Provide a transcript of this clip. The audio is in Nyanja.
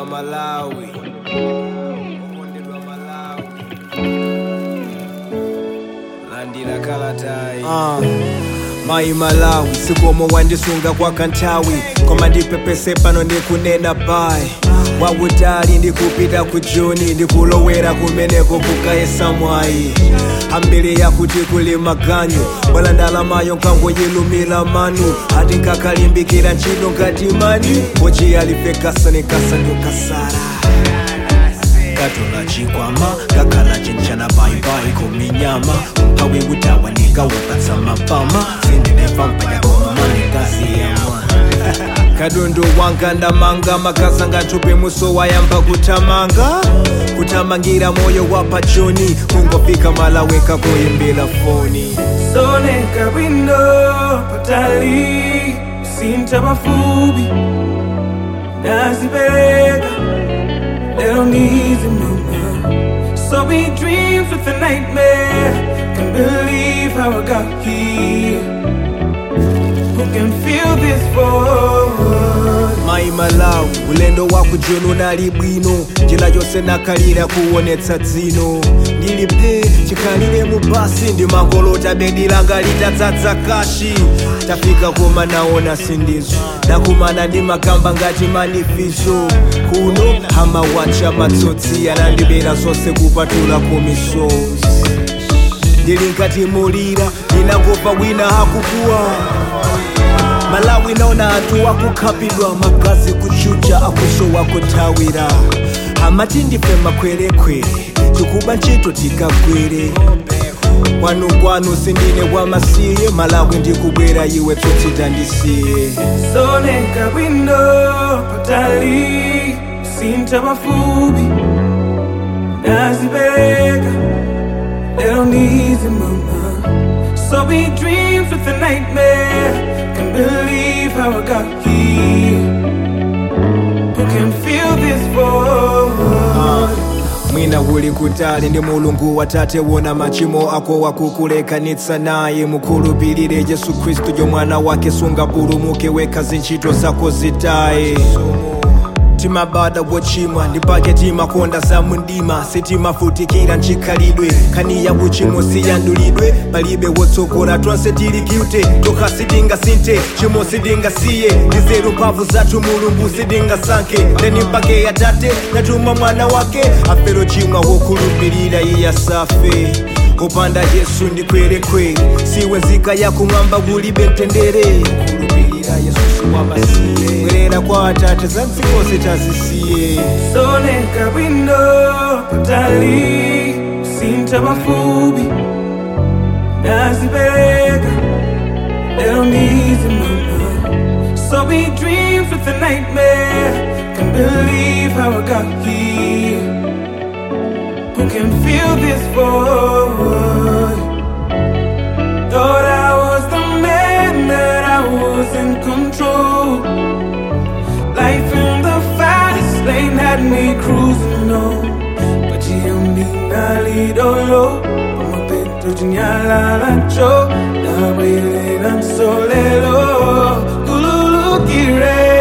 okondedwa malawi okondedwa malawi landira kalatayi uh. mayi malawi sikomo wandisunga kwa kanthawi koma ndipepese pano ndikunena bayi wautali ndikupita ku joni ndikulowera kumeneko kukayesa mwayi ambiri yakuti kuli maganyu bwala ndalamayo nkangoyilumira manu ati nkakalimbikira ntchito ngati mani pochi alipekasani kasandukasara katola chikwama kakhala chinchana bayibayi kuminyama umphawi utawa ndikawupatsa mapama sindinevampa yakomamani kasiyama katundu wanga ndamanga makazanga nthupi muso wayamba kutamanga kutamangira moyo wa pachoni kungofika malaweka kuyimbira foni soneka bwino patali sinta mafubi nazipereka lero ndizi mama so we dreams with a nightmare can believe how I got here who can feel this forward mayi malawi ulendo wa kujoni unali bwino njira yonse nakalira kuonetsa dzino ndili phe chikhalire mu basi ndi mangolota bedi langa litadzadza kashi tafika koma naona sindizo nakumana ndi makamba ngati manifizo kuno amawacha matsotsi anandibera zonse kupatula kumisozi ndili nkati mulira ndinangomva wina akukuwa malawi naona anthu akukhapidwa magazi kuchucha akusowa kuthawira amati ndife makhwerekhwere tikuba ntchito tikagwere kwanu kwanu sindine wamasiye malawi ndikubwera iwe tsotsita ndisiye soneka bwino patali sinta mafubi nazipereka lero ndizi mama so we dreams with a nightmare can believe how I got here who can feel this forward mwina uli kutali ndi mulungu watate wona machimo ako wakukulekanitsa naye mukhulupirire yesu khristu yo mwana wake sungapulumuke wekha zintchito zako zitaye timabada wochimwa ndipake timakonda za mundima sitimafutikira nchikhalidwe khani ya uchimo siyandulidwe palibe wotsogola tonse tili guilty tokha sitingasinthe chimo sitingasiye ndizeru mphamvu zathu mulungu sitingasankhe leni mpake yatate natuma mwana wake afero chimwa wokhulupirira iye asafe kopanda yesu ndikwerekwere siwe nzika yakumwamba kulibe mtendere khulupirira yesu siwamasiye bwerera kwa atate za mdziko sitazisiye soneka bwino patali sinta mafubi nazipereka lero ndizi mama so we dreams with a nightmare can believe how I got here who can feel this forward thought I was the man that I was in control Life in the fast lane had me cruising on But you need a little low Como te tu chinyala lacho Na wele nan solelo Kululu kire